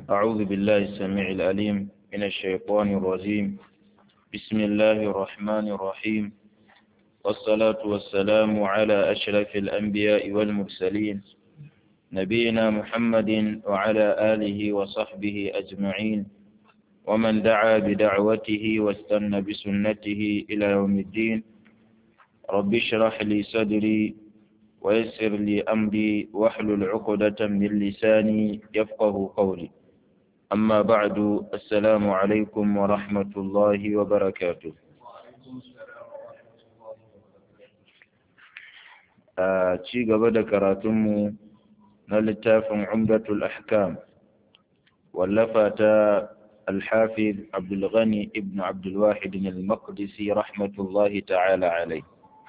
أعوذ بالله السميع العليم من الشيطان الرجيم بسم الله الرحمن الرحيم والصلاة والسلام على أشرف الأنبياء والمرسلين نبينا محمد وعلى آله وصحبه أجمعين ومن دعا بدعوته واستنى بسنته إلى يوم الدين رب اشرح لي صدري ويسر لي أمري واحلل عقدة من لساني يفقه قولي أما بعد السلام عليكم ورحمة الله وبركاته ci gaba da karatunmu na littafin umdatul ahkam wallafa ta الحافظ عبد الغني ابن عبد الواحد المقدسي رحمة الله تعالى عليه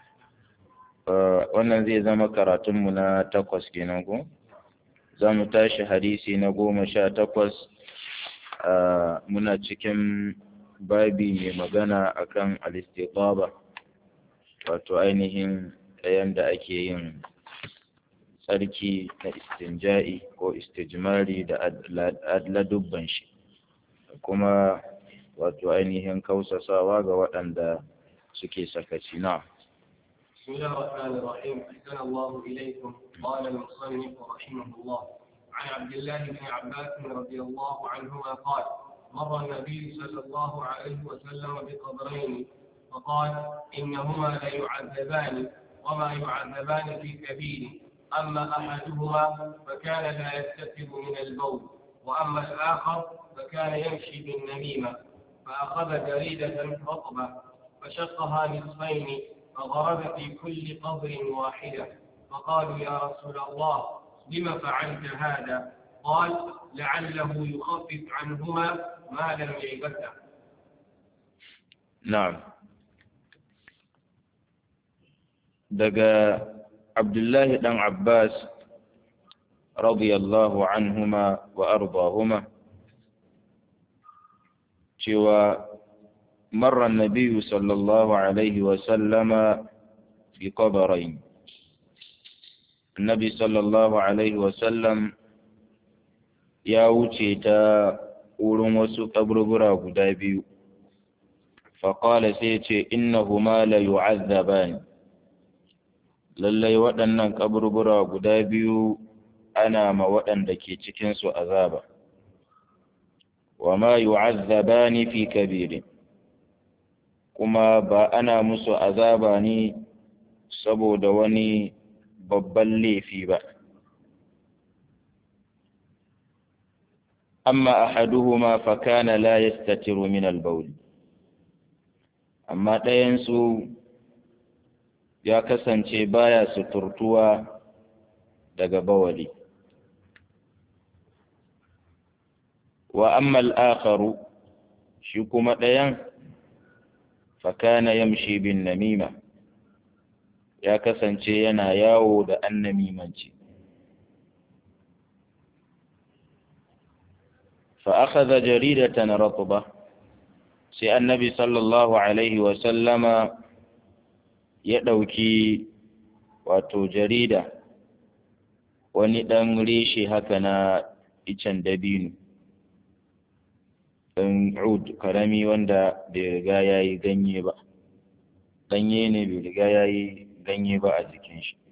wannan zai zama karatunmu na takwas kenan ko za mu tashi hadisi na goma sha takwas muna cikin babi mai magana akan alistiqaba wato ainihin ɗayan da ake yin tsarki na istinja'i ko istijmari da ladubban shi kuma wato ainihin kausasawa ga waɗanda suke sakaci na بسم الله الرحمن الرحيم أحسن الله إليكم قال المصنف رحمه الله عن عبد الله بن عباس رضي الله عنهما قال مر النبي صلى الله عليه وسلم بقبرين فقال إنهما ليعذبان وما يعذبان في كبير أما أحدهما فكان لا يستتر من البول وأما الآخر فكان يمشي بالنميمة فأخذ جريدة رطبة فشقها نصفين فضرب في كل قبر واحدة فقالوا يا رسول الله لم فعلت هذا قال لعله يخفف عنهما ما لم ييبسا نعم دقى عبد الله بن عباس رضي الله عنهما وأرضاهما cewa مر النبي صلى الله عليه وسلم بقبرين النبي صلى الله عليه وسلم ya wuce ta wurin wasu kaburbura guda biyu faƙala sai ce innahuma la yu'azzabani lallai waɗannan kaburbura guda biyu ana ma waɗanda ke cikinsu azaba wa ma yu'azzabani fi kabirin kuma ba ana musu azaba ne saboda wani babban laifi ba amma ahaduhuma fa kana la yastatiru min al-bawl amma ɗayansu ya kasance baya suturtuwa daga bawali wa amma al-akharu shi kuma ɗayan fakana yamshi bin namima ya kasance yana yawo da annamimanci فأخذ جريدة رطبة sai annabi sallallahu alaihi wasallama ya ɗauki wato jarida wani ɗan reshe haka na icen dabino ɗan ud karami wanda bai riga ya yi ganye ba ganye ne bai riga ya yi ganye ba a jikin shi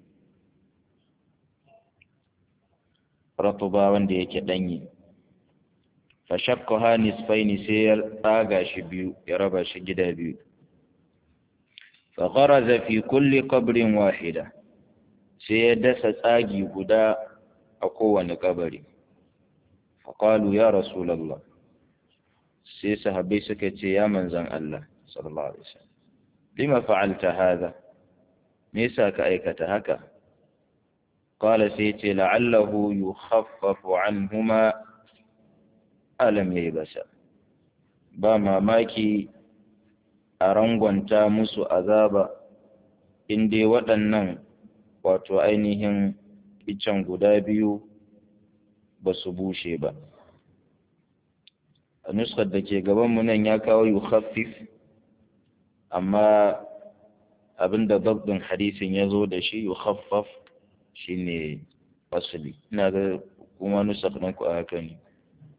ratuba wanda yake ɗanye fashakkaha nisfaini sai ya tsaga shi biyu ya raba shi gida biyu fagharaza fi kulli qabrin wahida sai ya dasa tsagi guda a kowane kabari faqalu ya rasulullah sai sahabbai suka ce ya manzan Allah sallallahu alaihi wasallam lima fa'alta hadha me yasa ka aikata haka qala sai ce la'allahu yukhaffafu anhuma alam yayi basa ba mamaki a rangwanta musu azaba in dai waɗannan wato ainihin icen guda biyu ba su bushe ba a nuskar da ke gabanmu nan ya kawo yu khaffif amma abinda dabdin hadisin ya zo da shi yu khaffaf shine asali ina ga kuma nusar nan ku a haka ne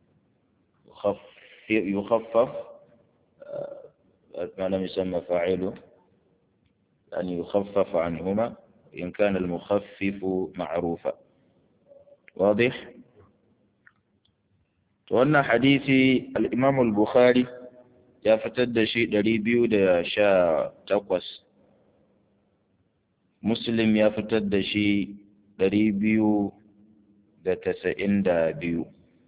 يخفف ما لم يسمى فاعله أن يخفف عنهما إن كان المخفف معروفا واضح وأن حديث الإمام البخاري ya fitar da shi ɗari biyu da sha takwas muslim ya fitar da shi ɗari biyu da tasa'in da biyu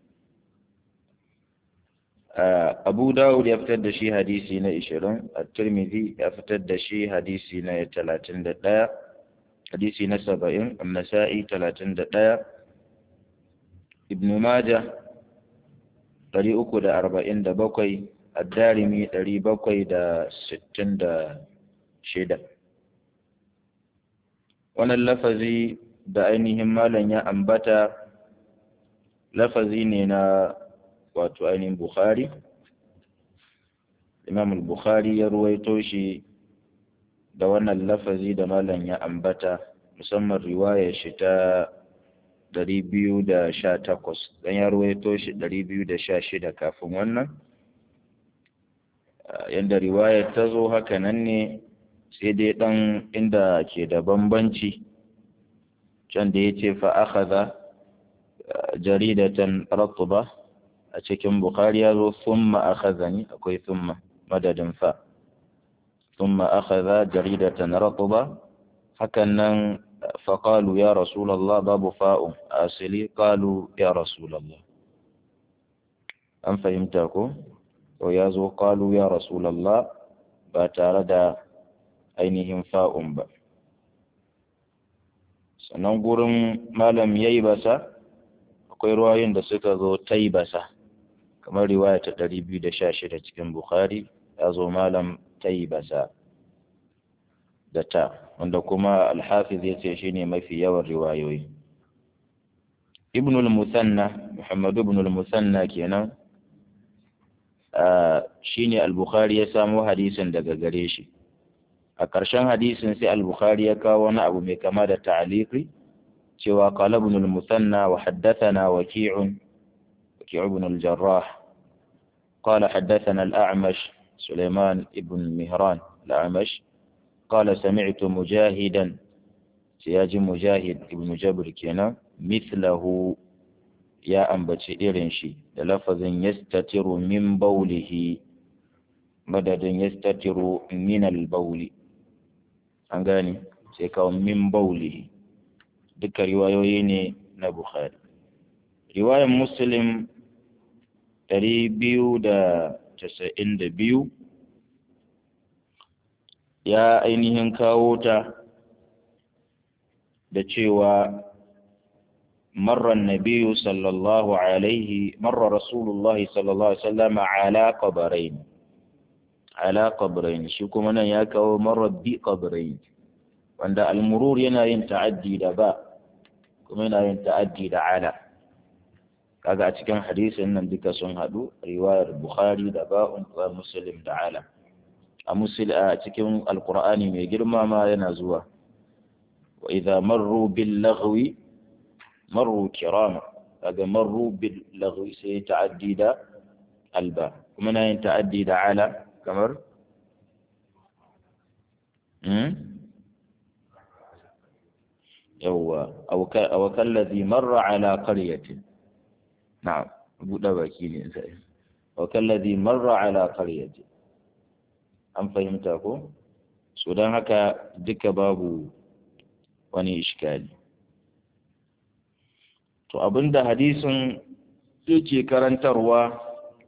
abu dawud ya fitar da shi hadisi na ishirin at-tirmidhi ya fitar da shi hadisi na talatin da ɗaya hadisi na saba'in annasa'i talatin da ɗaya ibnu majah ɗari uku da arba'in da bakwai addarimi ɗari bakwai da sittin da shida wannan lafazi da ainihin malam ya ambata lafazi ne na wato ainihin bukhari imam bukhari ya ruwaito shi da wannan lafazi da malam ya ambata musamman riwayar shi ta ɗari biyu da sha takwas don ya ruwaito shi ɗari biyu da sha shida kafin wannan yadda riwayar ta zo haka nan ne sai dai ɗan inda ke da bambanci can da ya ce fa'akaza jaridatan ratuba a cikin bukari ya zo thumma akhazani akwai thumma madadin fa thumma akhadha jaridatan ratuba hakan nan faqalu ya rasulullah babu fa'un asili qalu ya rasulullah an fahimta ko to ya zo qalu ya rasulullah ba tare da ainihin fa'un ba sannan gurin malam yayi basa akwai ruwayoyin da suka zo taibasa kamar riwaya ta ɗari biyu da sha shida cikin Bukhari ya zo malam taibasa da ta wanda kuma alhafiz ya ce shine mafi yawan riwayoyi ibn al-musanna muhammad ibn al-musanna kenan shine al-bukhari ya samo hadisin daga gare shi a ƙarshen hadisin sai al-bukhari ya kawo wani abu mai kama da ta'aliki cewa qala ibn al-musanna wa haddathana waki'un وكيع بن الجراح قال حدثنا الأعمش سليمان بن مهران الأعمش قال سمعت مجاهدا سياج مجاهد ابن جبر كنا مثله يا أنبت إرنشي للفظ يستتر من بوله مدد يستتر من البول أنغاني سيكون من بوله ذكر رواية نبخاري رواية مسلم ɗari biyu da casa'in da biyu ya ainihin kawo ta da cewa marar nabiyu sallallahu alaihi marar rasulullahi sallallahu alaihi wasallam ala qabarain ala qabarain shi kuma nan ya kawo marar bi qabarain wanda almurur yana yin ta'addi da ba kuma yana yin ta'addi da ala kaga a cikin hadisin nan duka sun haɗu riwayar bukhari da ba'un wa muslim da alam a musul a cikin alqur'ani mai girma ma yana zuwa wa idza marru bil laghwi marru kirama kaga marru bil laghwi sai ta'addi da alba kuma na yin ta'addi da ala kamar yawwa aw kallazi marra ala qaryatin na'am buɗe baki ne sai wa kallazi marra ala qaryati an fahimta ko so dan haka duka babu wani iskali to abinda hadisin yake karantarwa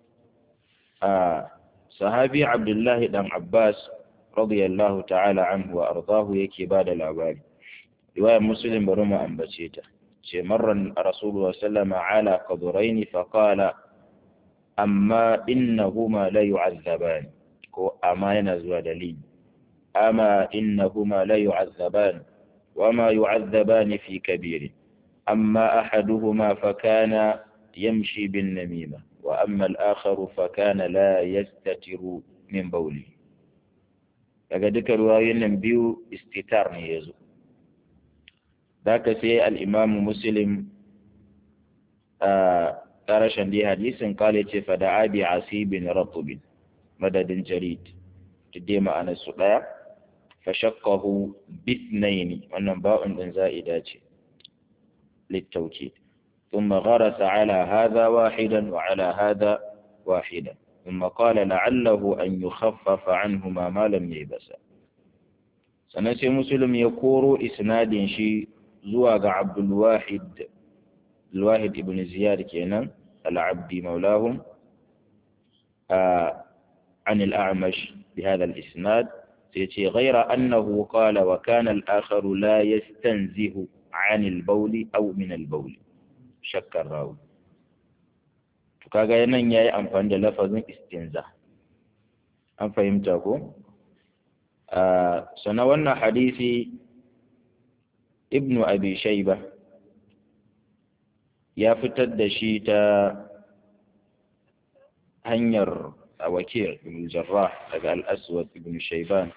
a sahabi abdullahi dan abbas radiyallahu ta'ala anhu wa ardahu yake bada labari riwayar muslim bari mu ambace ta ce marran rasulullah sallama ala qaburain fa qala amma innahuma la yu'azzaban ko amma yana zuwa dalili amma innahuma la yu'azzaban wama yu'azzaban fi kabir amma ahaduhuma fa kana yamshi bin namima wa amma al-akhar fa kana la yastatiru min bawli daga duka ruwayoyin nan biyu istitar ne yazo ذاك سي الإمام مسلم karashin dai hadisin kale ce fa da abi asibin ratubin madadin jarid dai ma'anar su daya fa shaqahu bitnaini wannan ba'un din za'ida ce littauki ثم غرس على هذا واحدا وعلى هذا واحدا ثم قال لعله أن يخفف عنهما ما لم يبسا سنسي مسلم يقول إسناد شي زواج عبد الواحد الواحد ابن زياد كينا العبدي مولاهم آه عن الأعمش بهذا الإسناد سيتي غير أنه قال وكان الآخر لا يستنزه عن البول أو من البول shakkar rawu to kaga nan yayi amfani da lafazin istinza an fahimta ko sana wannan hadisi ibnu abi shayba ya fitar da shi ta hanyar wakil ibn jarrah daga al-aswad ibn shayban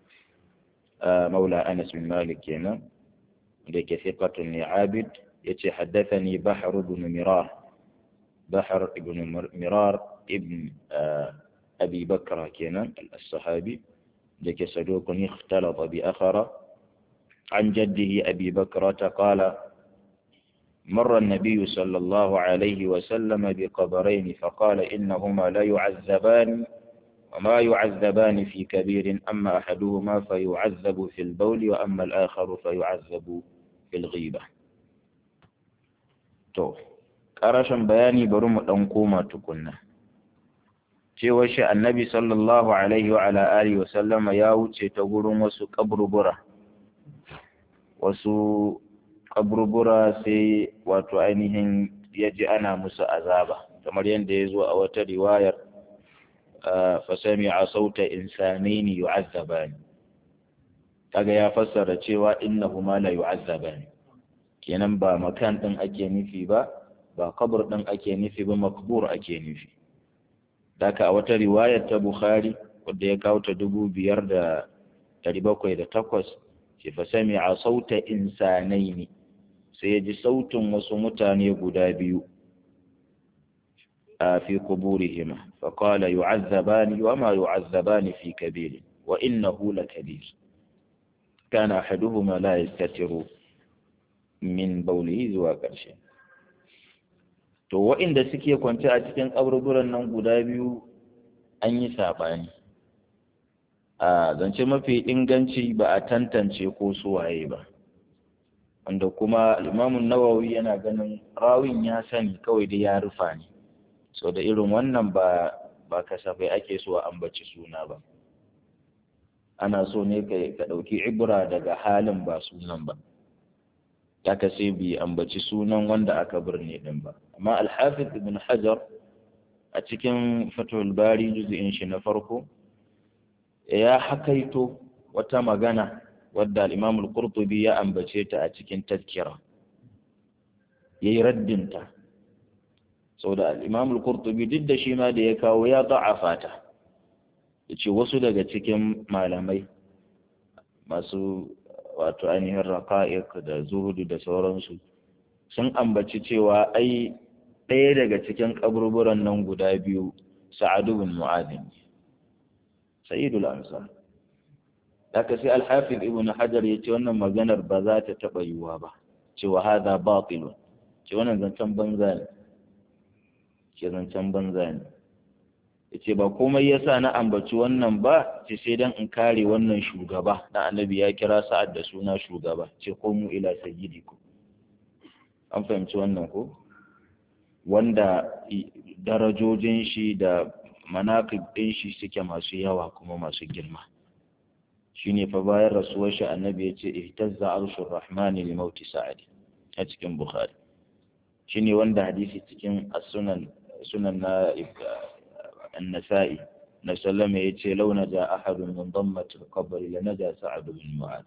maula anas bin malik kenan da ke thiqatun ni abid yace haddathani bahr ibn mirar bahr ibn mirar ibn abi bakra kenan al-sahabi da ke sadukun ikhtalata bi akhara عن جده أبي بكرة قال مر النبي صلى الله عليه وسلم بقبرين فقال إنهما لا يعذبان وما يعذبان في كبير أما أحدهما فيعذب في البول وأما الآخر فيعذب في الغيبة to ƙarashin bayani bari mu ɗan koma tukunna cewa shi annabi sallallahu alaihi wa ala alihi wa sallama ya wuce ta gurin wasu kaburbura wasu kaburbura sai wato ainihin ya ji ana musu azaba kamar yadda ya zo a wata riwayar fasami a sauta insanaini yu'azzabani kaga ya fassara cewa innahuma la yu'azzabani kenan ba makan ɗin ake nufi ba ba kabur ɗin ake nufi ba makbur ake nufi daka a wata riwayar ta bukhari wadda ya kawo ta dubu biyar da ɗari bakwai da takwas ce fa sami a sauta insanai ne sai ya ji sautin wasu mutane guda biyu a fi kuburihima fa qala yu'azzabani wa ma yu'azzabani fi kabir wa innahu lakabir kana ahaduhuma la yastatiru min baulihi zuwa ƙarshe to waɗanda suke kwance a cikin ƙaburburan nan guda biyu an yi saɓani a zance mafi inganci ba a tantance ko suwaye ba wanda kuma limamun nawawi yana ganin rawin ya sani kawai da ya rufa ne so da irin wannan ba ba kasafai ake so a ambaci suna ba ana so ne ka ɗauki ibra daga halin ba sunan ba aka sai bi ambaci sunan wanda aka birne din ba amma alhafiz ibn hajar a cikin fatul bari juz'in shi na farko ya hakaito wata magana wadda al-imam al-qurtubi ya ambace ta a cikin tazkira yayi raddin ta saboda al-imam al-qurtubi duk da shi ma da ya kawo ya da'afa ta yace wasu daga cikin malamai masu wato ainihin raqa'iq da zuhudu da sauransu sun ambaci cewa ai ɗaya daga cikin kaburburan nan guda biyu sa'adu bin mu'adin sayyidul ansar haka sai al-hafiz ibn hajar ya ce wannan maganar ba za ta taɓa yiwuwa ba cewa hada batilun ce wannan zancen banza ne ce zancen banza ne yace ba komai yasa na ambaci wannan ba ce sai dan in kare wannan shugaba dan annabi ya kira sa'ad da suna shugaba ce komu ila sayyidikum an fahimci wannan ko wanda darajojin shi da manaqib din shi suke masu yawa kuma masu girma shine fa bayan rasuwar shi annabi ya ce ihtazza arshur rahmani li mauti sa'ad a cikin bukhari shine wanda hadisi cikin as-sunan sunan na النسائي نسلم يتي لو نجا أحد من ضمة القبر لنجا سعد بن معاذ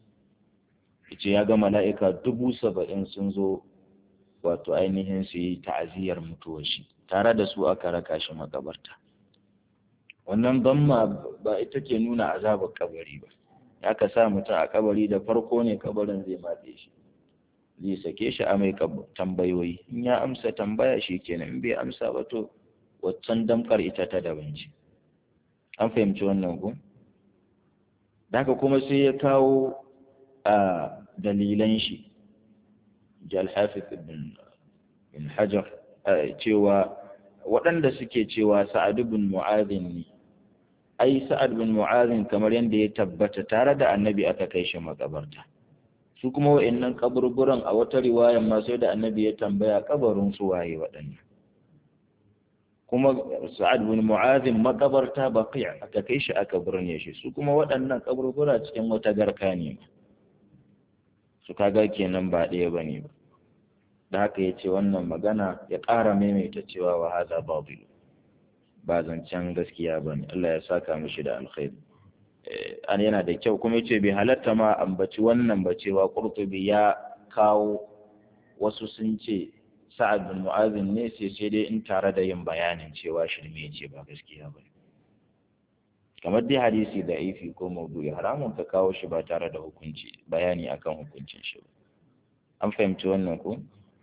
yace ya ga mala'ika dubu saba'in sun zo wato ainihin su yi ta'aziyar mutuwar shi tare da su aka raka shi makabarta wannan damma ba ita ke nuna azabar kabari ba ya ka sa mutum a kabari da farko ne kabarin zai matse shi zai sake shi a mai tambayoyi in ya amsa tambaya shi kenan in bai amsa ba to waccan damkar ita ta daban ce an fahimci wannan ku da haka kuma sai ya kawo a dalilan shi jal hafiz ibn hajar cewa waɗanda suke cewa sa'ad bin mu'adhin ne ai sa'ad bin mu'adhin kamar yadda ya tabbata tare da annabi aka kai shi makabarta su kuma wa'annan kaburburan a wata riwaya ma sai da annabi ya tambaya kabarin su waye waɗannan kuma sa'ad bin mu'adhin makabarta baqi' aka kai shi aka burne shi su kuma waɗannan kaburbura cikin wata garka ne su kaga kenan ba ɗaya bane ba da haka ya ce wannan magana ya ƙara maimaita cewa wa haza babu ba zancen gaskiya ba ne Allah ya saka mishi da alkhairi an yana da kyau kuma yace bai halatta ma ambaci wannan ba cewa qurtubi ya kawo wasu sun ce sa'ad bin mu'azin ne sai sai dai in tare da yin bayanin cewa shirme ce ba gaskiya ba kamar dai hadisi da ifi ko maudu'i haramun ka kawo shi ba tare da hukunci bayani akan hukuncin shi ba an fahimci wannan ko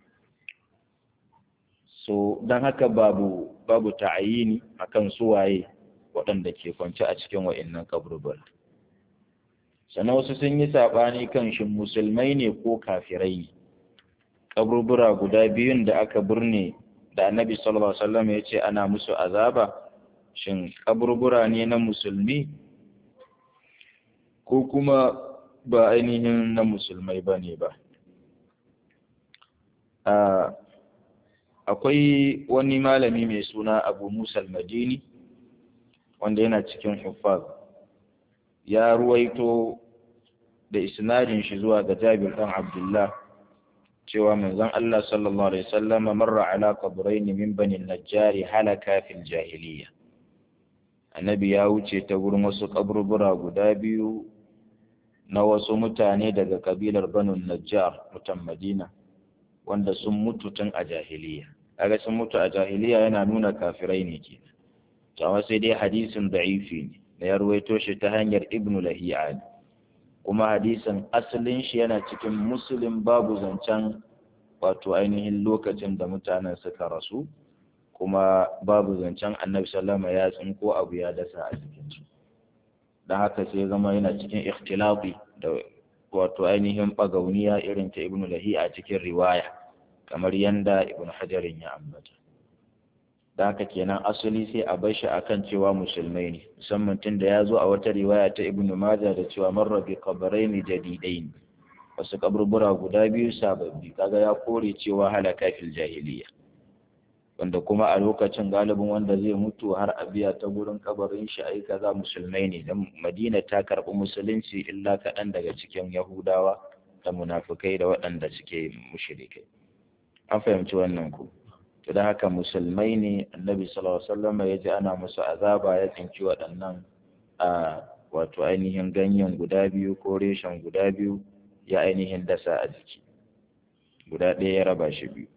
so don haka babu babu ta'ayini akan suwaye waɗanda ke kwance a cikin wa'innan kaburbur sannan wasu sun yi saɓani kan shin musulmai ne ko kafirai kaburbura guda biyun da aka burne da annabi sallallahu alaihi wasallam ya ce ana musu azaba shin kaburbura ne na musulmi ko kuma ba ainihin na musulmai ba ne ba akwai wani malami mai suna abu musa al-madini wanda yana cikin huffaz ya ruwaito da isnadin shi zuwa ga jabir dan abdullah cewa manzon Allah sallallahu alaihi wasallam marra ala qabrayn min bani najjar halaka fil jahiliya annabi ya wuce ta gurin wasu kaburbura guda biyu na wasu mutane daga kabilar banu najjar mutan madina wanda sun mutu tun a jahiliya kaga sun mutu a jahiliya yana nuna kafirai ne ke amma sai dai hadisin da'ifi ne da ya ruwaito shi ta hanyar ibnu lahiya kuma hadisin asalin shi yana cikin muslim babu zancen wato ainihin lokacin da mutanen suka rasu kuma babu zancen annabi sallama ya tsinko abu ya dasa a jikinsu don haka sai zama yana cikin ikhtilafi da wato ainihin bagauniya irin ta ibnu lahi a cikin riwaya kamar yanda ibnu hajarin ya ambata da haka kenan asali sai a bar shi akan cewa musulmai ne musamman tun da ya zo a wata riwaya ta ibnu maja da cewa marra bi qabrayn jadidain wasu kaburbura guda biyu sababbi kaga ya kore cewa halaka fil jahiliya wanda kuma a lokacin galibin wanda zai mutu har a biya ta gurin kabarin shi ai kaza musulmai ne dan Madina ta karbi musulunci illa kaɗan daga cikin Yahudawa da munafukai da waɗanda suke mushrikai an fahimci wannan ku to da haka musulmai ne annabi sallallahu alaihi wasallam ya ji ana musu azaba ya tsinci waɗannan a wato ainihin ganyen guda biyu ko reshen guda biyu ya ainihin dasa a jiki guda ɗaya ya raba shi biyu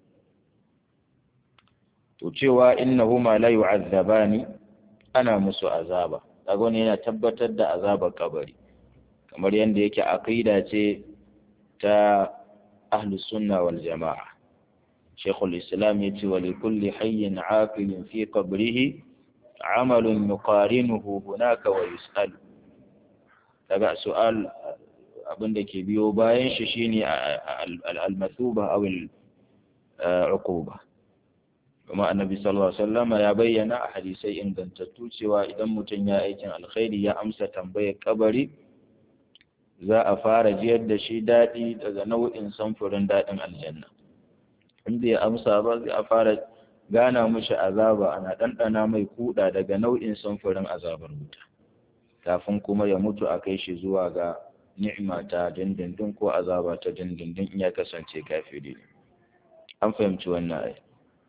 to cewa innahuma la yu'azzabani ana musu azaba kaga wani yana tabbatar da azabar kabari kamar yadda yake aqida ce ta ahlus sunna wal jama'a shaykhul islam yace wa likulli hayyin aqilin fi qabrihi amalun yuqarinuhu hunaka wa yus'al daga su'al abinda ke biyo bayan shi shine al-mathuba aw al-uquba kuma annabi sallallahu alaihi wasallam ya bayyana a hadisai ingantattu cewa idan mutum ya aikin alkhairi ya amsa tambayar kabari za a fara jiyar da shi daɗi daga nau'in samfurin daɗin aljanna inda ya amsa ba zai a fara gana mushi azaba ana ɗanɗana mai kuɗa daga nau'in samfurin azabar wuta kafin kuma ya mutu a kai shi zuwa ga ni'ima ta dindindin ko azaba ta dindindin in ya kasance kafiri an fahimci wannan ai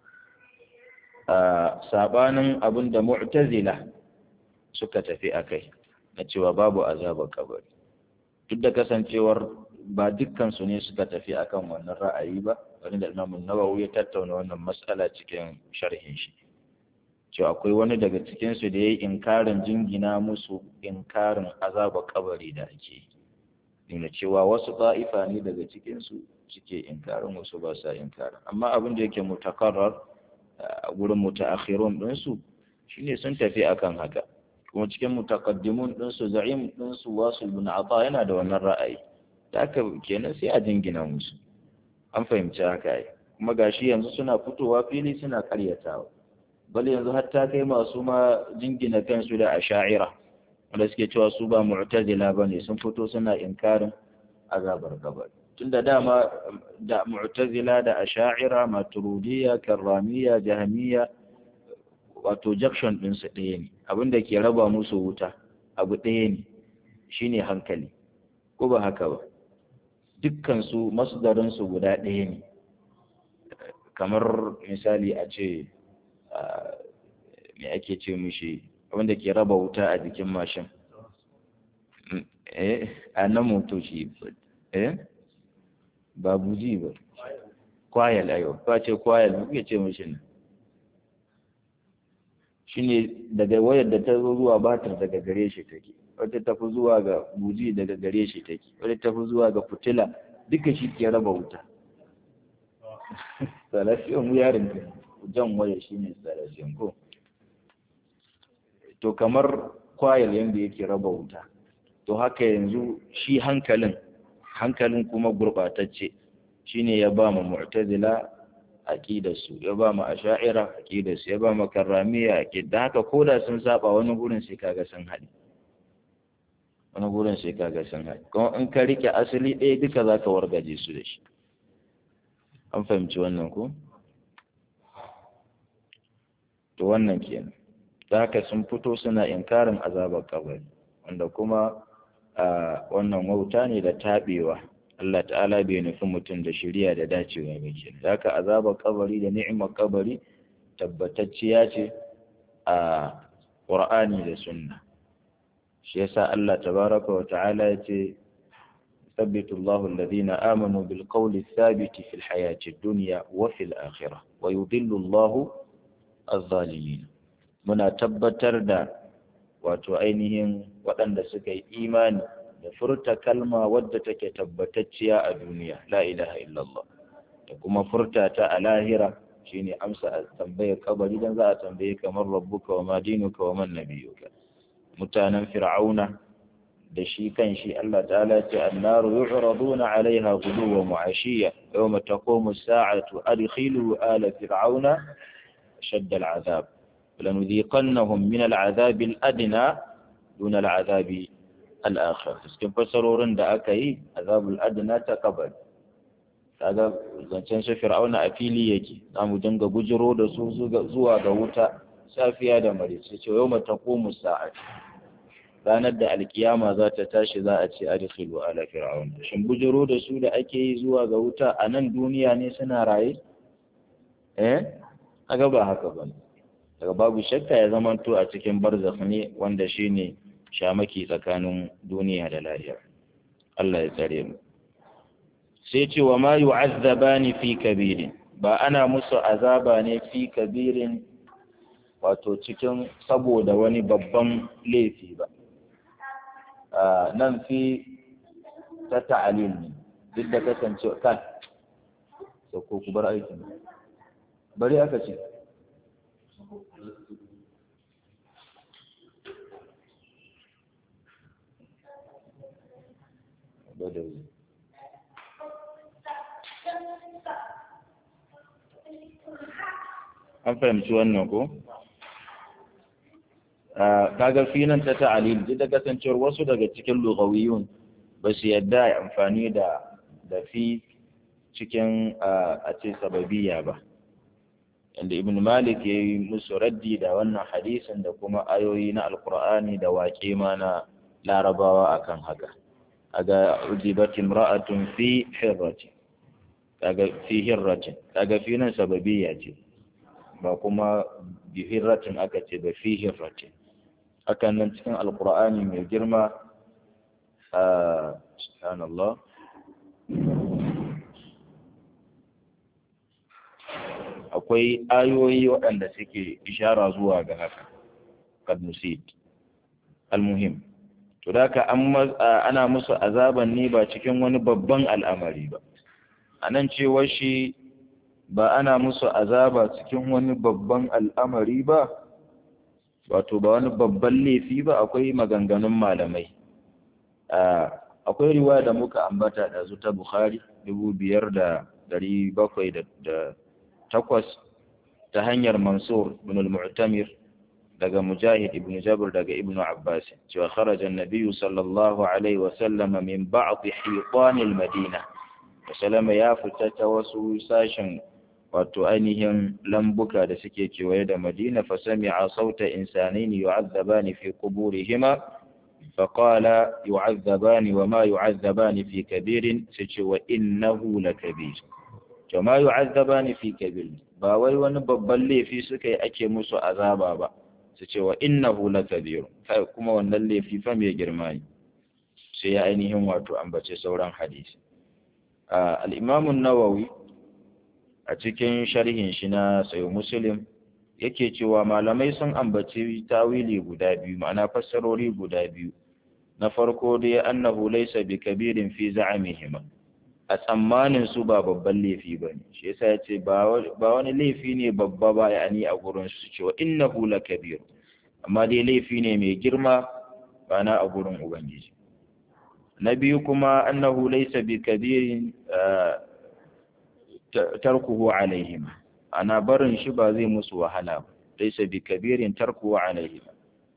sabanin abin da mu'tazila suka tafi a kai na cewa babu azabar kabari duk da kasancewar ba dukkan su ne suka tafi akan wannan ra'ayi ba wani da Imam Nawawi ya tattauna wannan mas'ala cikin sharhin shi cewa akwai wani daga cikin su da yayi inkarin jingina musu inkarin azabar kabari da ake nuna cewa wasu ta'ifa ne daga cikin su suke inkarin wasu ba sa inkarin amma abin da yake mutakarrar a gurin mutaakhirun ɗinsu shine sun tafi akan haka kuma cikin mutakaddimun ɗinsu za'im ɗinsu wasu bin ata yana da wannan ra'ayi da aka kenan sai a jingina musu an fahimci haka yi kuma gashi yanzu suna fitowa fili suna karyatawa bal yanzu har ta kai masu ma jingina kansu da asha'ira wanda suke cewa su ba mu'tazila bane sun fito suna inkarin azabar kabari tunda dama da mu'tazila da asha'ira maturidiyya karramiyya jahmiyya wato junction din su ɗaya ne abinda ke raba musu wuta abu ɗaya ne shine hankali ko ba haka ba dukkan su masdarin su guda ɗaya ne kamar misali a ce me ake ce mishi wanda ke raba wuta a jikin mashin eh a nan motoci eh ba buji ba kwayal ayo ba ce kwayal muke ce mishi ne shine daga wayar da ta zo zuwa batar daga gare shi take wata tafi zuwa ga buji daga gare shi take wata tafi zuwa ga fitila duka shi ke raba wuta salafiyan yarin ka jan waya shine salafiyan ko to kamar kwayal yanda yake raba wuta to haka yanzu shi hankalin hankalin kuma gurbatacce shine ya ba mu mu'tazila aqidarsu ya ba mu asha'ira aqidarsu ya ba mu karramiya aqida haka koda sun saba wani gurin sai kaga sun haɗe wani gurin sai kaga sun haɗe kuma in ka rike asali ɗaya duka zaka wargaje su da shi an fahimci wannan ko to wannan kenan da haka sun fito suna inkarin azabar kabari wanda kuma wannan wauta ne da taɓewa Allah ta'ala bai nufi mutum da shirya da dacewa ba ke da haka azabar kabari da ni'imar kabari tabbatacciya ce a ƙur'ani da sunna shi yasa Allah tabaraka wa ta'ala ya ce ثبت الله الذين آمنوا بالقول الثابت في الحياة الدنيا وفي الآخرة ويضل الله الظالمين muna tabbatar da wato ainihin waɗanda suka yi imani da furta kalma wadda take tabbatacciya a duniya la ilaha illallah da kuma furta ta a lahira shine amsa a tambayar kabari dan za a tambaye kamar rabbuka wa ma dinuka wa man nabiyuka mutanen fir'auna da shi kan shi Allah ta'ala ce annaru yu'raduna 'alayha ghuduwan wa 'ashiyya yawma taqumu as-sa'atu adkhilu ala fir'auna shadda al-'adhab لنذيقنهم من العذاب الأدنى دون العذاب الآخر cikin fasarorin da aka yi azabul adna ta kabari kaga zancen su fir'auna a fili yake za mu dinga gujiro da su zuwa ga wuta safiya da marice ce yau mata komu sa'ad ranar da alkiyama za ta tashi za a ce adkhilu ala fir'auna shin bujiro da su da ake yi zuwa ga wuta a nan duniya ne suna raye eh kaga ba haka bane daga babu shakka ya zamanto a cikin barzakh ne wanda shine shamaki tsakanin duniya da lahira Allah ya tsare mu sai ce wa ma yu'azzabani fi kabirin ba ana musu azaba ne fi kabirin wato cikin saboda wani babban laifi ba nan fi ta ta'alil ne duk da kasance kan ko ku bar aikin bari aka ce Badawi. An fahimci wannan ko? Kaga finan ta ta'alil duk da kasancewar wasu daga cikin lugawiyun ba su yadda amfani da da fi cikin a ce sababiya ba. Inda Ibn Malik ya yi musu raddi da wannan hadisin da kuma ayoyi na Alkur'ani da waƙe ma na larabawa akan haka. aga ujibat imra'atun fi hirratin kaga fi hirratin kaga fi nan sababiyya ce ba kuma bi hirratin aka ce ba fi hirratin hakan nan cikin alqur'ani mai girma a subhanallah akwai ayoyi waɗanda suke ishara zuwa ga haka kad nusid al-muhim to da ka ana musu azaban ne ba cikin wani babban al'amari ba anan cewar shi ba ana musu azaba cikin wani babban al'amari ba wato ba wani babban laifi ba akwai maganganun malamai akwai riwaya da muka ambata da zu ta bukhari dubu biyar da dari bakwai da takwas ta hanyar mansur ibn al-mu'tamir daga mujahid ibn jabir daga ibn abbas cewa kharaja an-nabiy sallallahu alaihi wa sallam min ba'd hiqan al-madina sallama ya fita ta wasu sashen wato ainihin lambuka da suke kewaye da madina fa sami'a sauta insanain yu'adzabani fi quburihima فقال يعذبان وما يعذبان في كبير سيتي وإنه لكبير وما يعذبان في كبير ba wai wani babban laifi suka yi ake musu azaba ba su ce wa innahu lakabir kai kuma wannan laifi fa mai girma ne sai ya ainihin wato ambace sauran hadisi al-Imam an-Nawawi a cikin sharhin shi na Sahih Muslim yake cewa malamai sun ambaci tawili guda biyu ma'ana fassarori guda biyu na farko dai annahu laysa bi kabirin fi za'amihima a tsammanin su ba babban laifi bane shi yasa yace ba wani laifi ne babba ba yani a gurin su cewa innahu lakabir amma dai laifi ne mai girma ba na a gurin ubangiji na biyu kuma annahu laysa bi kabirin tarkuhu alaihima ana barin shi ba zai musu wahala ba laysa bi kabirin tarkuhu alaihima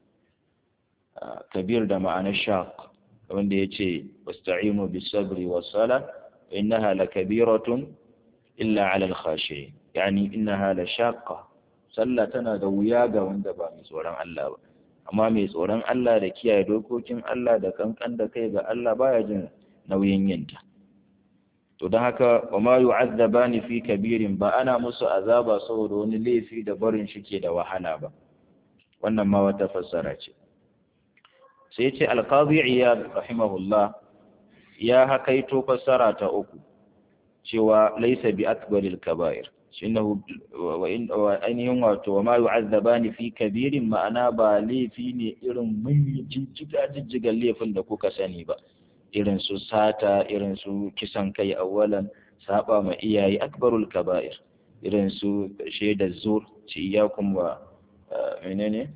kabir da ma'anar shaq wanda ya ce wasta'inu bis sabri was sala innaha lakabiratun illa 'ala al khashiyin yani innaha la shaqqa sallah tana da wuya ga wanda ba mai tsoron Allah ba amma mai tsoron Allah da kiyaye dokokin Allah da kankan da kai ga Allah baya jin nauyin yinta to don haka wa ma yu'azzabani fi kabirin ba ana musu azaba saboda wani laifi da barin shi ke da wahala ba wannan ma wata fassara ce sai ce alqazi iyad rahimahullah ya hakaito fassara ta uku cewa laysa bi akbaril kaba'ir innahu wa ainihin wato wa ma yu'azzabani fi kabirin ma'ana ba laifi ne irin mun jijjiga jijjigan laifin da kuka sani ba irin su sata irin su kisan kai awalan saba ma iyaye akbarul kaba'ir irin su shaidar zur ci iyakum wa menene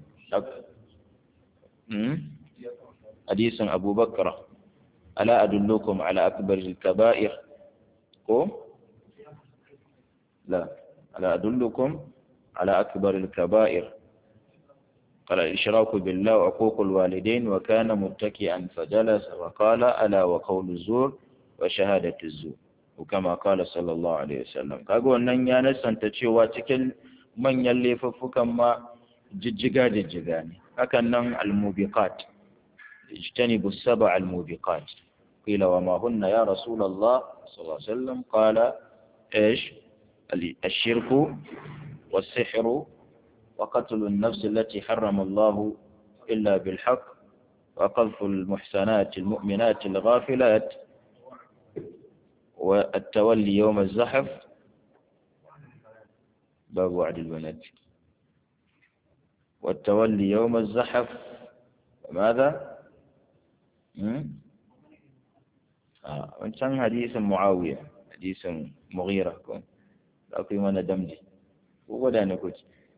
hadisin abubakar ala adullukum ala akbaril kaba'ir ko la ala adullukum ala akbaril kaba'ir قال الإشراك بالله وعقوق الوالدين وكان متكئا فجلس وقال ألا وقول الزور وشهادة الزور وكما قال صلى الله عليه وسلم kaga wannan ya nasanta cewa cikin manyan laifuffukan ma jijjiga jijjiga ne hakan nan almubiqat ijtanibu sab'a almubiqat qila wa ma hunna ya rasul Allah sallallahu alaihi wasallam qala ايش الشرك والسحر وقتل النفس التي حرم الله إلا بالحق وقذف المحسنات المؤمنات الغافلات والتولي يوم الزحف باب وعد البنات والتولي يوم الزحف ماذا؟ آه. وانسان حديث معاوية حديث مغيرة كون أقول وانا دمجي وقدا نكوش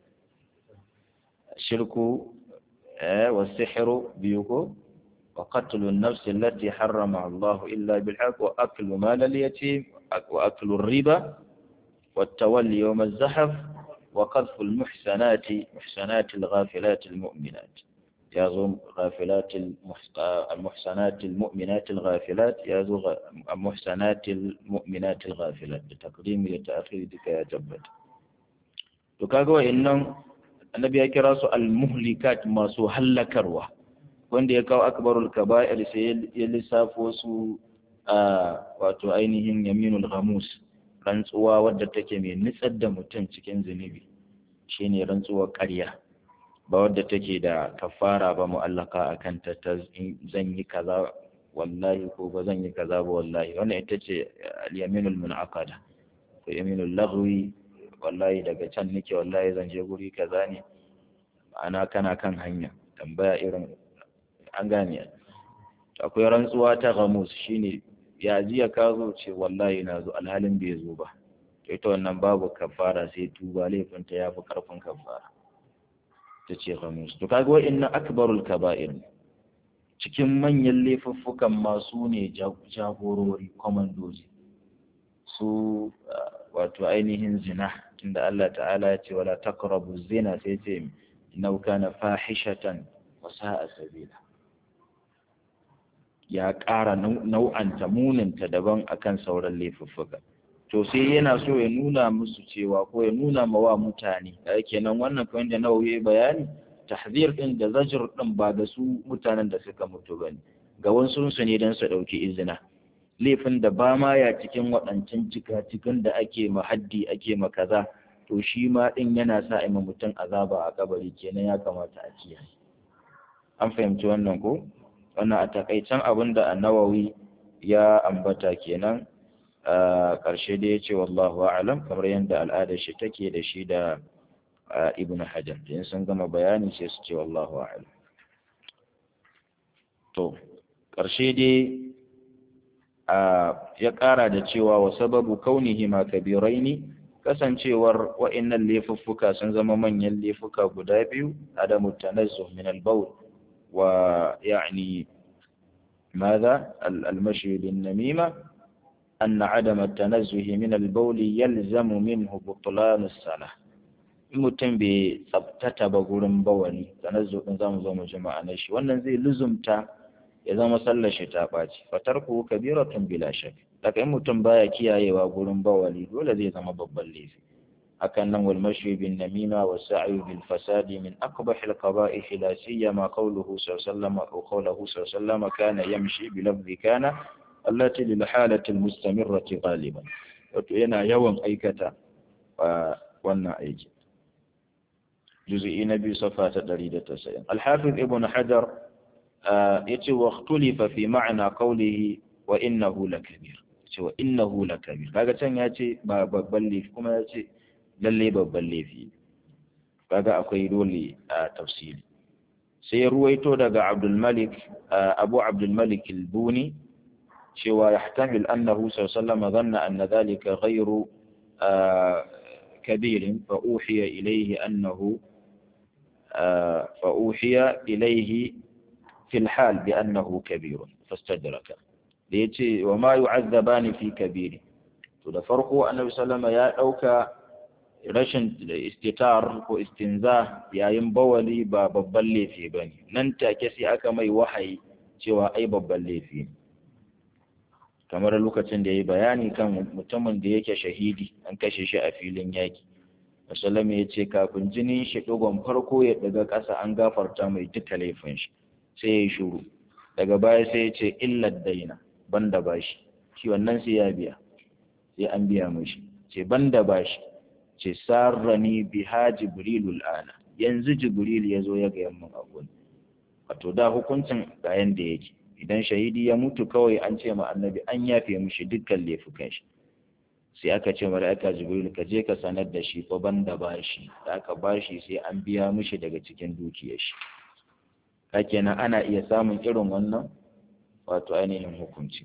الشرك والسحر بيوكو وقتل النفس التي حرمها الله إلا بالحق وأكل مال اليتيم وأكل الربا والتولي يوم الزحف وقذف المحسنات محسنات الغافلات المؤمنات يازو غافلات المحسنات المؤمنات الغافلات يازو المحسنات المؤمنات الغافلات بتقديم لتأخير ذلك يا جبت تكاغو إنهم annabi ya kira su al-muhlikat masu hallakarwa wanda ya kawo akbarul kaba'ir sai ya lissafo su a wato ainihin yaminul ghamus rantsuwa wadda take mai nitsar da mutum cikin zunubi shine rantsuwar ƙarya ba wadda take da kafara ba mu'allaka akan ta ta zan yi kaza wallahi ko ba zan yi kaza ba wallahi wannan ita ce al-yaminul munaqada ko yaminul laghwi wallahi daga can nake wallahi zan je guri kaza ne ma'ana kana kan hanya tambaya irin an gane akwai rantsuwa ta gamus shine ya jiya ka zo ce wallahi na zo alhalin bai zo ba to ita wannan babu kafara sai tuba laifinta ya fi karfin kafara ta ce khamis to kaga wa'annan akbarul kaba'ir cikin manyan laifuffukan masu ne jagorori komandoji su wato ainihin zina tunda Allah ta'ala ya ce wala taqrabu zina sai ce innahu kana fahishatan wa sa'a sabila ya ƙara nau'anta muninta daban akan sauran laifuffuka to sai yana so ya nuna musu cewa ko ya nuna ma wa mutane da kenan wannan kamar da nawawi bayani tahzir din da zajr din ba da su mutanen da suka mutu bane ga wasu su ne dan su dauki izina laifin da ba ma ya cikin waɗancan cikin da ake ma haddi ake ma kaza to shi ma din yana sa a mutum azaba a kabari kenan ya kamata a kiyaye an fahimci wannan ko wannan a takaicen abin da annawawi ya ambata kenan a ƙarshe da ya ce wallahu a'lam kamar yadda al'adar shi take da shi da ibn hajar in sun gama bayani sai su ce wallahu a'lam to ƙarshe dai ya ƙara da cewa wa sababu kaunihi ma kabiraini kasancewar wa'annan laifuffuka sun zama manyan laifuka guda biyu adamu tanazzuh min al-bawl wa ya'ni ماذا المشي بالنميمة أن عدم التنزه من البول يلزم منه بطلان الصلاة mutum bai tsabtata ba gurin bawani tanazzu din zamu zo mu jama'a na shi wannan zai luzumta ya zama sallar shi ta ɓaci fatarku kabiratun bila shak daga in mutum baya kiyayewa gurin bawali dole zai zama babban laifi hakan nan wal mashi bin namima wa sa'i bil fasadi min aqbah al qaba'ih la siyama qawluhu sallallahu alaihi wa qawluhu sallallahu kana yamshi bi lafzi kana allati lil halati al mustamirrati ghaliban wato yana yawan aikata wannan aiki juz'i na biyu safa ta 190 al-hafiz ibn hajar yace wa ikhtulifa fi ma'na qawlihi wa innahu lakabir yace wa innahu lakabir kaga can yace ba babban laifi kuma yace lalle babban laifi kaga akwai dole a tafsiri sai ya ruwaito daga Abdul Malik Abu Abdul Malik al-Buni cewa yahtamil annahu sallallahu alaihi wasallam dhanna anna dhalika ghayru كبير فأوحي إليه أنه فأوحي إليه في الحال بأنه كبير فاستدرك ليتي وما يعذبان في كبير تدفرقوا النبي صلى الله عليه وسلم يا أوكا rashin istitar ko istinza yayin bawali ba babban laifi ba ne nan take sai aka mai wahayi cewa ai babban laifi kamar lokacin da ya yi bayani kan mutumin da yake shahidi an kashe shi a filin yaki musulmi ya ce kafin jinin shi ɗigon farko ya daga ƙasa an gafarta mai duka laifin shi sai ya yi shuru daga baya sai ya ce illar daina banda bashi shi wannan sai ya biya sai an biya mashi ce banda bashi ce sarrani biha jibrilul ana yanzu jibril ya zo ya ga yamman abun wato da hukuncin ga yanda yake idan shahidi ya mutu kawai an ce ma annabi an yafe mishi dukkan laifukan shi sai aka ce mala'ika jibril ka je ka sanar da shi fa banda bashi da aka bashi sai an biya mishi daga cikin dukiyar shi kenan ana iya samun irin wannan wato ainihin hukunci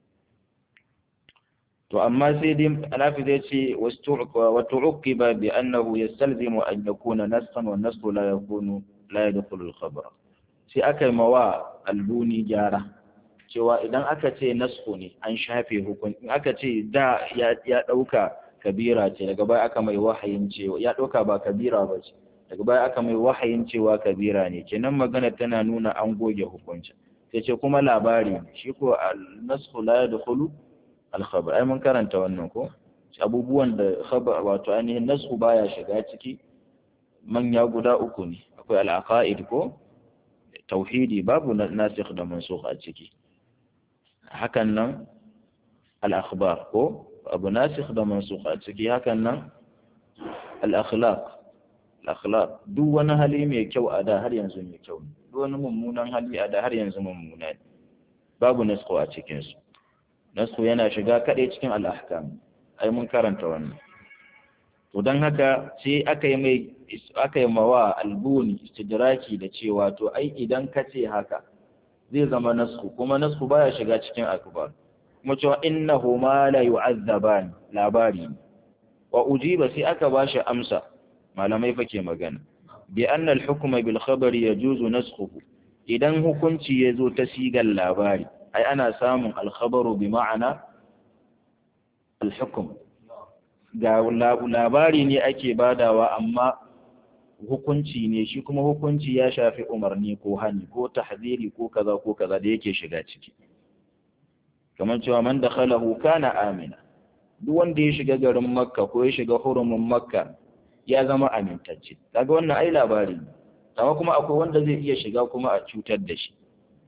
to amma sai dai alafi zai ce wa tu'uqiba bi annahu yastalzimu an yakuna nassan wa nassu la yakunu la yadkhulu al-khabar sai aka yi mawa albuni gyara cewa idan aka ce nasku ne an shafe hukunci in aka ce da ya dauka kabira ce daga baya aka mai wahayin cewa ya dauka ba kabira ba ce daga baya aka mai wahayin cewa kabira ne kenan magana tana nuna an goge hukunci sai ce kuma labari shi ko nasku la yadkhulu al-khabar ai mun karanta wannan ko abubuwan da khabar wato ainihin nasku baya shiga ciki manya guda uku ne akwai al-aqaid ko tauhidi babu nasikh da mansukh a ciki hakan nan al-akhbar ko abu nasikh da mansukh a ciki hakan nan al-akhlaq al-akhlaq duk wani hali mai kyau a da har yanzu mai kyau duk wani mummunan hali a da har yanzu mummuna ne babu nasikh a cikin su nasikh yana shiga kadai cikin al-ahkam ai mun karanta wannan to don haka sai aka yi mai aka yi mawa albuni istidraki da cewa to ai idan ka ce haka zai zama nasku kuma nasku baya shiga cikin akbar kuma cewa innahu ma la yu'azzaban labari wa ujiba sai aka bashi amsa malamai fa ke magana bi anna al-hukma bil khabari yajuzu naskhuhu idan hukunci ya zo ta sigar labari ai ana samun al-khabaru bi ma'ana al-hukm ga labari ne ake badawa amma hukunci ne shi kuma hukunci ya shafi umarni ko hani ko tahziri ko kaza ko kaza da yake shiga ciki kamar cewa man dakhalahu kana amina duk wanda ya shiga garin makka ko ya shiga hurumin makka ya zama amintacce kaga wannan ai labari ne amma kuma akwai wanda zai iya shiga kuma a cutar da shi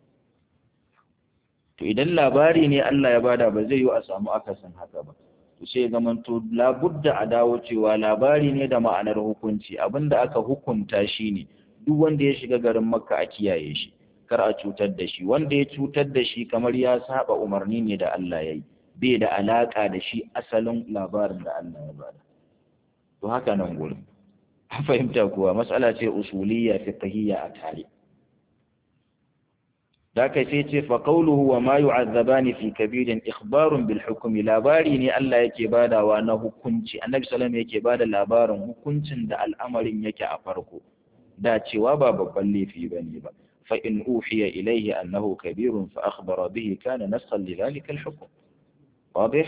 to idan labari ne Allah ya bada ba zai yi a samu akasin haka ba to sai zaman to labudda a dawo cewa labari ne da ma'anar hukunci abinda aka hukunta shi ne duk wanda ya shiga garin makka a kiyaye shi kar a cutar da shi wanda ya cutar da shi kamar ya saba umarni ne da Allah ya yi bai da alaka da shi asalin labarin da Allah ya bada to haka nan gurin an fahimta kuwa matsala ce usuliyya fiqhiyya a tare da kai sai ce fa qawluhu wa ma yu'azzabani fi kabirin ikhbarun bil hukmi labari ne Allah yake badawa na hukunci annabi sallallahu yake bada labarin hukuncin da al'amarin yake a farko da cewa ba babban laifi bane ba fa in uhiya ilayhi annahu kabirun fa akhbara bihi kana nasan li dhalika al hukm واضح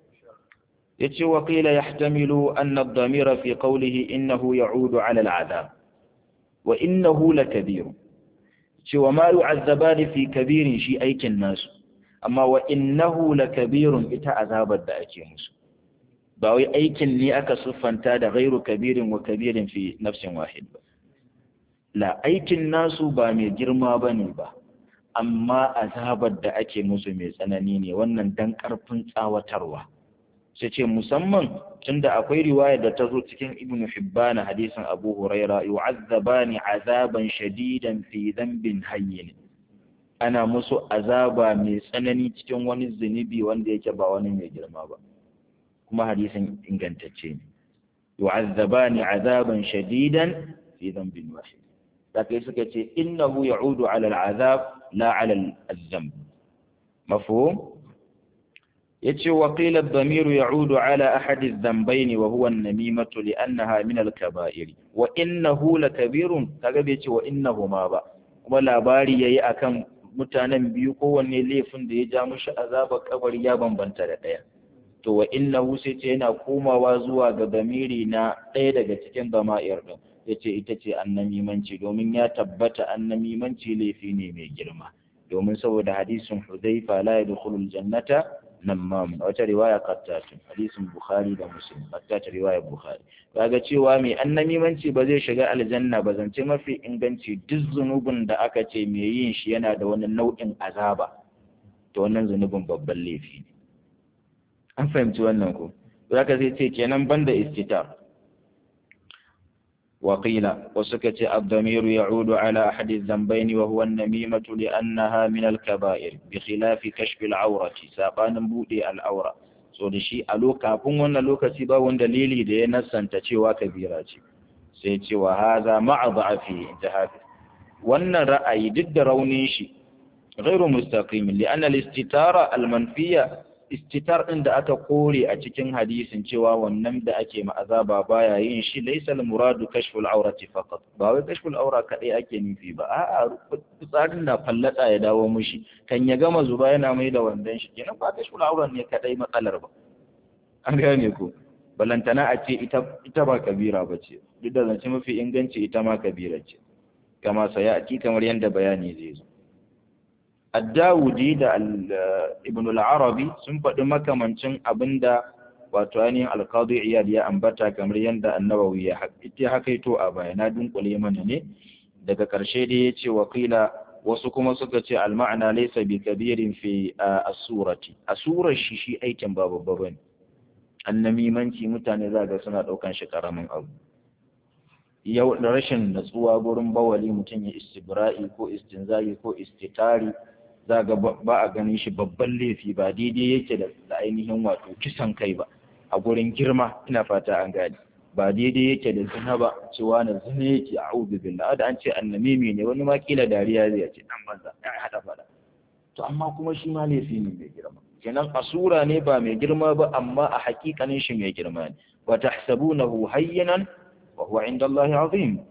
يتي وقيل يحتمل أن الضمير في قوله إنه يعود على العذاب وإنه لكبير وما يعذبان في كبير شيء أيك الناس أما وإنه لكبير إتا عذاب الدأكي مسو باوي أيك لي أكا صفا تاد غير كبير وكبير في نفس واحد لا أيك الناس بامي جرما بني با amma azabar da ake musu mai tsanani ne wannan dan karfin tsawatarwa sai ce musamman tunda akwai riwaya da ta zo cikin ibnu hibban hadisin abu huraira yu'azzabani azaban shadidan fi dhanbin hayyin ana musu azaba mai tsanani cikin wani zunubi wanda yake ba wani mai girma ba kuma hadisin ingantacce ne yu'azzabani azaban shadidan fi dhanbin wahid da kai suka ce innahu ya'udu ala al'azab la ala al-dhanb mafhum yace wa qila ad-damir ya'udu ala ahad adh-dhanbayn wa huwa an-namimatu li'annaha min al-kaba'ir wa innahu lakabirun kaga bai ce wa innahuma ba kuma labari yayi akan mutanen biyu kowanne laifin da ya ja mushi azaba kabari ya bambanta da daya to wa innahu sai ce yana komawa zuwa ga damiri na ɗaya daga cikin dama'ir din yace ita ce annamimanci domin ya tabbata annamimanci laifi ne mai girma domin saboda hadisin Hudhaifa la yadkhulul jannata namam wata riwaya qattatun hadisin Bukhari da Muslim qattat riwaya Bukhari kaga cewa mai annamimanci ba zai shiga aljanna ba zance mafi inganci duk zunubin da aka ce mai yin shi yana da wani nau'in azaba to wannan zunubin babban laifi ne an fahimci wannan ko zaka sai ce kenan banda istitar وقيل وسكت الضمير يعود على أحد الذنبين وهو النميمة لأنها من الكبائر بخلاف كشف العورة ساقان بودي العورة so da shi a kafin wannan lokaci ba wani dalili da ya nasanta cewa kabira ce sai cewa haza ma'a da'afi jahabi wannan ra'ayi duk da raunin shi ghairu mustaqim li anna al-istitara al-manfiya istitar ɗin da aka kore a cikin hadisin cewa wannan da ake ma'azaba baya yin shi laysa al-muradu kashful awrati faqat ba wai kashful awra kadai ake nufi ba a'a tsarin na fallata ya dawo mushi kan ya gama zuba yana mai da wandan shi kenan ba kashful awra ne kadai matsalar ba an gane ko balantana a ce ita ita ba kabira ba ce duk da zance mafi inganci ita ma kabira ce kama saya aki kamar yadda bayani zai zo Addawudi da Ibn al-Arabi sun faɗi makamancin abinda wato ainihin alqadi iyad ya ambata kamar yadda annabawi ya hakaito a baya na dunkule mana ne daga ƙarshe dai ya ce wakila wasu kuma suka ce al-ma'ana laysa bi kabirin fi as-surati asurar shi shi aikin ba babba bane annamimanci mutane za ga suna ɗaukan shi ƙaramin abu yau da rashin natsuwa gurin bawali mutum ya istibra'i ko istinzari ko istitari za ga ba a ganin shi babban laifi ba daidai yake da ainihin wato kisan kai ba a gurin girma ina fata an gani ba daidai yake da zina ba cewa na zina yake a audu billah da an ce annamimi ne wani ma kila dariya zai ce dan banza ya hada fada to amma kuma shi ma laifi ne mai girma kenan asura ne ba mai girma ba amma a hakikanin shi mai girma ne wa tahsabunahu hayyinan wa huwa inda Allah azim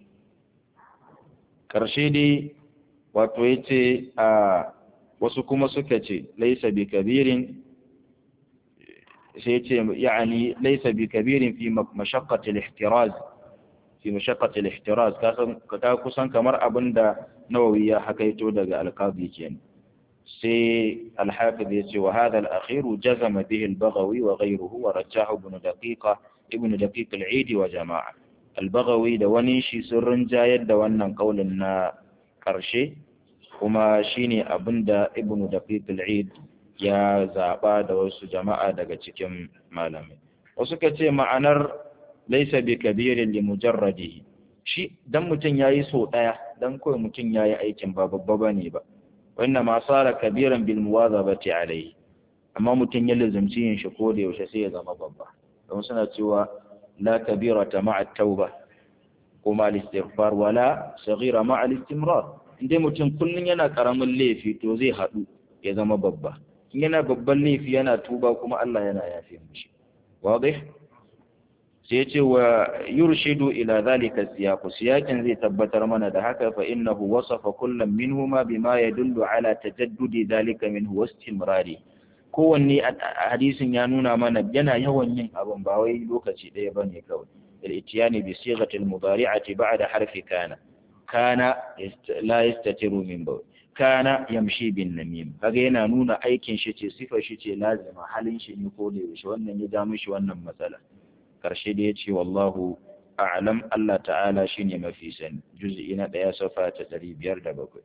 karshe dai wato yace a wasu kuma suka ce laysa bi kabirin sai yace yani laysa bi kabirin fi mashaqqati al-ihtiraz fi mashaqqati al-ihtiraz ka kusan kamar abinda nawawi ya hakaito daga al-qadi kenan سي الحافظ يسي وهذا الأخير جزم به البغوي وغيره ورجاه ابن دقيقة ابن دقيق العيد وجماعة البغوي دواني شي سرن جايد دوانا قولنا كرشي وما شيني أبند ابن دقيق العيد يا زعبا دوس جماعة daga cikin malamai wasu ka ce ma'anar laisa bi kabirin li mujarradihi shi dan mutum yayi so daya dan kawai mutum yayi aikin ba babba bane ba wannan ma sara kabiran bil muwazabati alayhi amma mutum ya lazumci yin shi ko da yaushe sai ya zama babba don suna cewa la kabirata ma'a tauba ko ma istighfar wala saghira ma'a istimrar inda mutum kullun yana karamin laifi to zai hadu ya zama babba in yana babban laifi yana tuba kuma Allah yana yafe mishi wadih sai ce wa yurshidu ila zalika siyaqu siyaqin zai tabbatar mana da haka fa innahu wasafa kullam minhuma bima yadullu ala tajaddudi zalika minhu wastimrari kowanne hadisin ya nuna mana yana yawan yin abin ba wai lokaci ɗaya bane kawai al-ityani bi sighati al-mudari'ati ba'da harfi kana kana la yastatiru min bawl kana yamshi bin namim kaga yana nuna aikin shi ce sifar shi ce lazima halin shi ne ko da yaushe wannan ya ja mishi wannan matsala karshe da ya ce wallahu a'lam Allah ta'ala shine mafi sani juz'i na ɗaya safa ta ɗari biyar da bakwai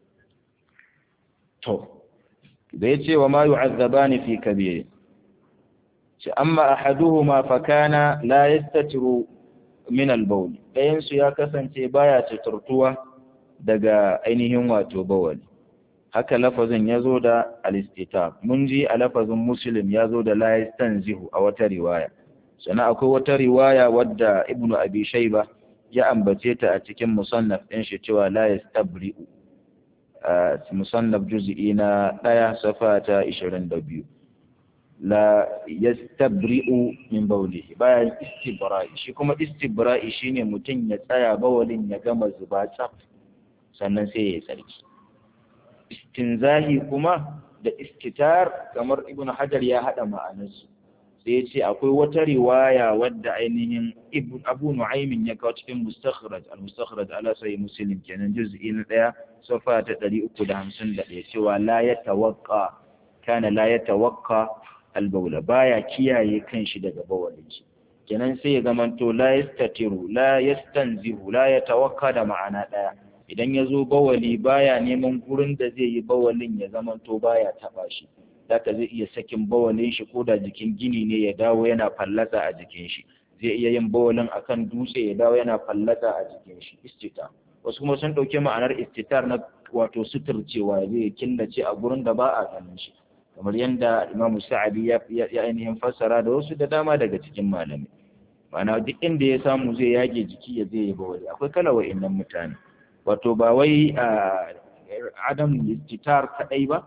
to da ya ce wa ma yu'azzabani fi kabir ce amma ahaduhuma fa kana la yastatiru min al-bawl ɗayan su ya kasance baya tuturtuwa daga ainihin wato bawali haka lafazin ya zo da al-istitab mun ji a lafazin muslim ya zo da la yastanzihu a wata riwaya sannan akwai wata riwaya wadda ibnu abi shayba ya ambace ta a cikin musannaf ɗin shi cewa la yastabri'u musannaf juz'i na ɗaya safa ta 22 la yastabri'u min bawlihi bayan istibra'i shi kuma istibra'i shine mutum ya tsaya bawalin ya gama zuba tsaf sannan sai ya tsarki istinzahi kuma da istitar kamar ibnu hajar ya hada ma'anarsu sai ya ce akwai wata riwaya wadda ainihin abu nu'aymin ya kawo cikin mustakhraj al-mustakhraj ala sahih muslim kenan juz'i na daya safa ta 351 cewa la yatawaqqa kana la yatawaqqa al-bawla baya kiyaye kanshi daga bawalin shi kenan sai ya zamanto la yastatiru la yastanzihu la yatawaqqa da ma'ana daya idan ya zo bawali baya neman gurin da zai yi bawalin ya zamanto baya taba shi zaka zai iya sakin bawalin shi ko da jikin gini ne ya dawo yana fallasa a jikin shi zai iya yin bawalin akan dutse ya dawo yana fallasa a jikin shi istita wasu kuma sun dauke ma'anar istitar na wato suturcewa zai killace a gurin da ba a ganin shi kamar yadda Imam Sa'adi ya ya ainihin fassara da wasu da dama daga cikin malami ma'ana duk inda ya samu zai yage jiki ya zai yi bawali akwai kala wa'annan mutane wato ba wai adam istitar kadai ba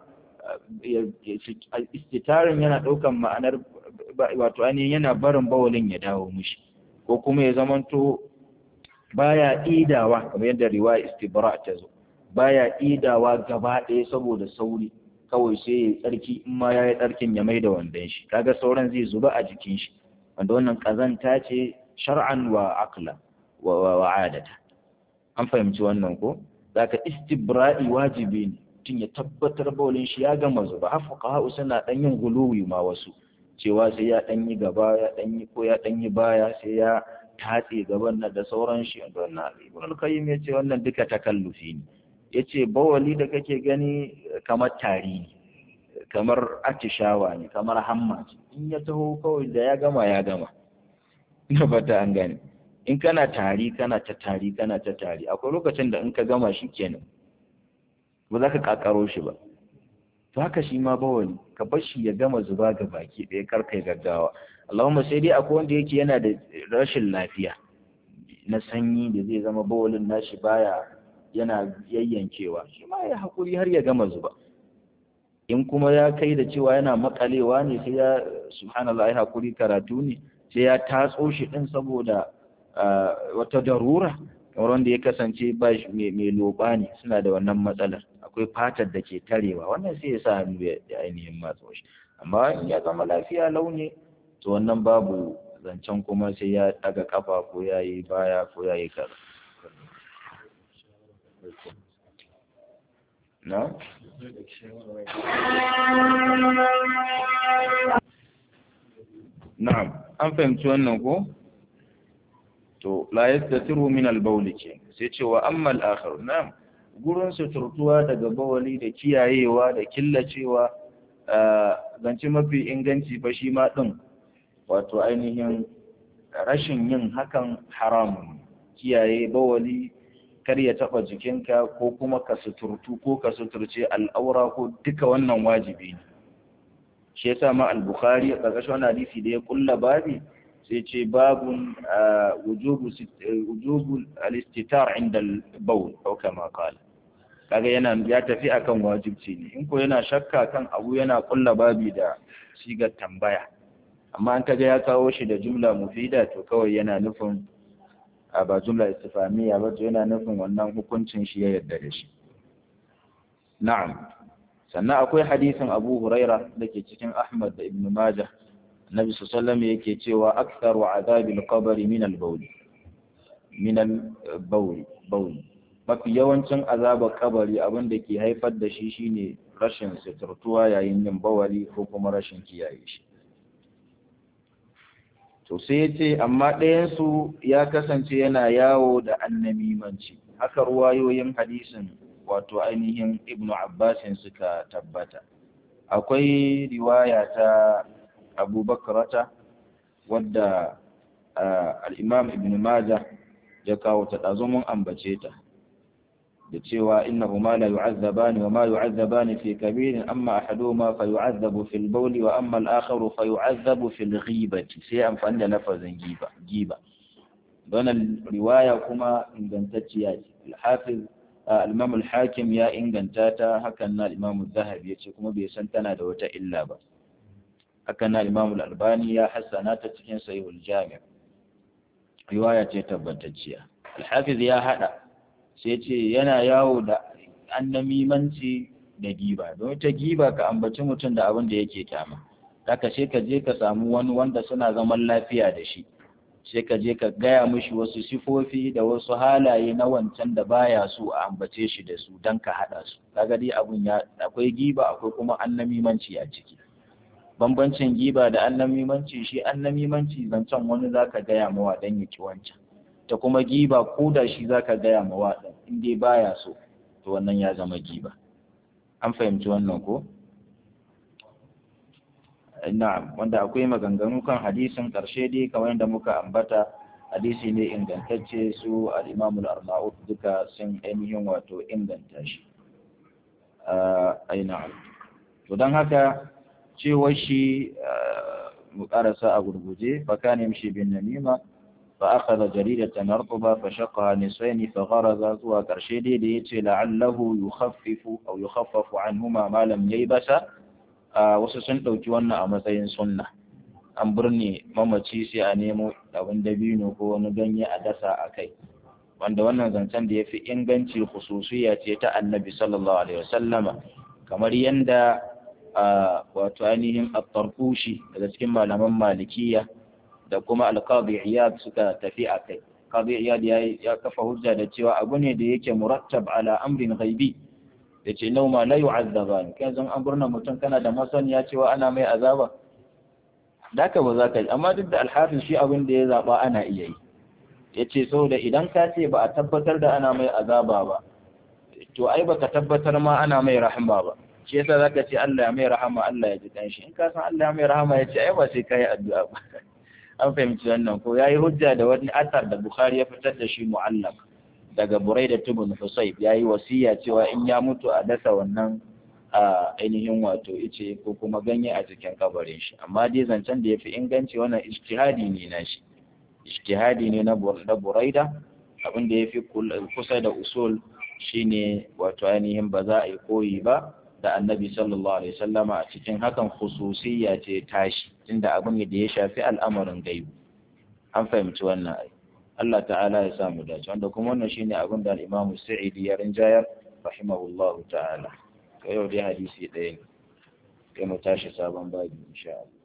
istitarin yana ɗaukan ma'anar wato ainihin yana barin bawalin ya dawo mushi ko kuma ya zamanto baya idawa kamar yadda riwaya istibra ta zo baya idawa gaba ɗaya saboda sauri kawai sai ya tsarki in ma ya yi tsarkin ya mai da wandon shi kaga sauran zai zuba a jikin shi wanda wannan ƙazanta ce shar'an wa akla wa adata an fahimci wannan ko zaka istibra'i wajibi ne mutum ya tabbatar baulin shi ya gama zuba har fuqaha suna dan yin guluwi ma wasu cewa sai ya dan yi gaba ya dan yi ko ya dan yi baya sai ya tatse gaban nan da sauran shi wannan ibn al-qayyim yace wannan duka takallufi ne yace bawali da kake gani kamar tari ne kamar atishawa ne kamar hamma ce in ya taho kawai da ya gama ya gama ina fata an gane in kana tari kana ta tari kana ta tari akwai lokacin da in ka gama shi kenan ba za ka kakaro shi ba to haka shi ma bawali ka bar shi ya gama zuba ga baki ɗaya kar kai gaggawa Allahumma sai dai akwai wanda yake yana da rashin lafiya na sanyi da zai zama bawalin nashi baya yana yayyankewa shi ma ya hakuri har ya gama zuba in kuma ya kai da cewa yana makalewa ne sai ya subhanallah ya hakuri karatu ne sai ya tatso shi din saboda wata darura kamar wanda ya kasance ba mai loba ne suna da wannan matsalar akwai fatar da ke tarewa wannan sai ya sa hannu ya ainihin matso shi amma in ya zama lafiya launi to wannan babu zancen kuma sai ya daga kafa ko ya yi baya ko ya yi kaza na? na'am an fahimci wannan ko? to la yastatiru min al-bawl ke sai ce wa amma al-akhar na'am gurin suturtuwa daga bawali da kiyayewa da killacewa zance mafi inganci fa shi ma din wato ainihin rashin yin hakan haramun kiyaye bawali kar ya taba jikinka ko kuma ka suturtu ko ka suturce al'aura ko duka wannan wajibi ne shi yasa ma al-bukhari a ƙarƙashin wannan hadisi da ya kulla babi sai ce babun wujubu wujubu al-istitar inda al-bawl ko kama qala kaga yana ya tafi akan wajibci ne in ko yana shakka kan abu yana kulla babi da sigar tambaya amma an kaga ya kawo shi da jumla mufida to kawai yana nufin a ba jumla istifamiya ba to yana nufin wannan hukuncin shi ya yarda da shi na'am sannan akwai hadisin Abu Huraira da ke cikin Ahmad da Ibn Majah Nabi sallallahu yake cewa aktharu azabil qabri min al-bawl min al-bawl bawl mafi yawancin azabar kabari abin da ke haifar da shi shine rashin suturtuwa yayin yin bawali ko kuma rashin kiyaye shi to sai ya ce amma ɗayansu ya kasance yana yawo da annamimanci haka ruwayoyin hadisin wato ainihin ibnu abbasin suka tabbata akwai riwaya ta abubakarata wadda al'imam ibn majah ya kawo ta ɗazo mun ambace ta da cewa innahuma la yu'azzabani wa ma yu'azzabani fi kabirin amma ahaduhuma fa yu'azzabu fil bawli wa amma al-akharu fa yu'azzabu fil ghibati sai amfani da lafazin giba giba don riwaya kuma ingantacciya ce al-hafiz al-imam al-hakim ya inganta ta hakan na al-imam az-zahabi yace kuma bai san tana da wata illa ba hakan na al-imam al-albani ya hassana ta cikin sahih al-jami' riwaya ce tabbatacciya al-hafiz ya hada sai ce yana yawo da annamimanci da giba don ta giba ka ambaci mutum da abin da yake kyama haka sai ka je ka samu wani wanda suna zaman lafiya da shi sai ka je ka gaya mishi wasu sifofi da wasu halaye na wancan da baya so a ambace shi da su don ka haɗa su kaga dai abun ya akwai giba akwai kuma annamimanci a ciki bambancin giba da annamimanci shi annamimanci zancen wani zaka gaya mawa dan ya ki wancan ta kuma giba ko da shi zaka gaya ma waɗin in dai baya so to wannan ya zama giba an fahimci wannan ko na'am wanda akwai maganganu kan hadisin ƙarshe dai kamar yadda muka ambata hadisi ne ingantacce su al-Imam al-Arnaud duka sun ainihin wato inganta shi ai na'am to dan haka cewa shi mu karasa a gurguje fa kana yamshi bin namima فأخذ جريدة رطبة فشقها نصفين فغرز زوا كرشيدي ليتي لعله يخفف أو يخفف عنهما ما لم ييبس wasu sun ɗauki wannan a matsayin sunna an birne mamaci sai a nemo abin dabino ko wani ganye a dasa a kai wanda wannan zancen da ya fi inganci khususiya ce ta annabi sallallahu alaihi wasallama kamar yanda wato ainihin at-tarqushi daga cikin malaman malikiya da kuma alqadi iyad suka tafi a kai qadi iyad ya kafa hujja da cewa abu ne da yake murattab ala amrin ghaibi yace nau ma la yu'azzaban kai zan an burna mutum kana da masaniya cewa ana mai azaba daka ba za ka yi amma duk da alhafin shi abin da ya zaba ana iya yi yace saboda idan ka ce ba a tabbatar da ana mai azaba ba to ai baka tabbatar ma ana mai rahama ba shi yasa zaka ce Allah ya mai rahama Allah ya ji kanshi in ka san Allah ya mai rahama yace ai ba sai kai addu'a ba an fahimci wannan ko yayi hujja da wani asar da Bukhari ya fitar da shi mu'allaq daga Buraida ibn Husayb yayi wasiya cewa in ya mutu a dasa wannan a ainihin wato ice ko kuma ganye a cikin kabarin shi amma dai zancen da yafi inganci wannan ijtihadi ne na shi ijtihadi ne na Buraida abin da yafi kusa da usul shine wato ainihin ba za a yi koyi ba da annabi sallallahu alaihi wasallama a cikin hakan khususiyya ce tashi tunda abin da ya shafi al'amarin gaibu an fahimci wannan ai Allah ta'ala ya samu dace wanda kuma wannan shine abin da al-Imam Sa'idi ya rinjayar rahimahullahu ta'ala to yau dai hadisi ɗaya ne kai mu tashi sabon babi insha Allah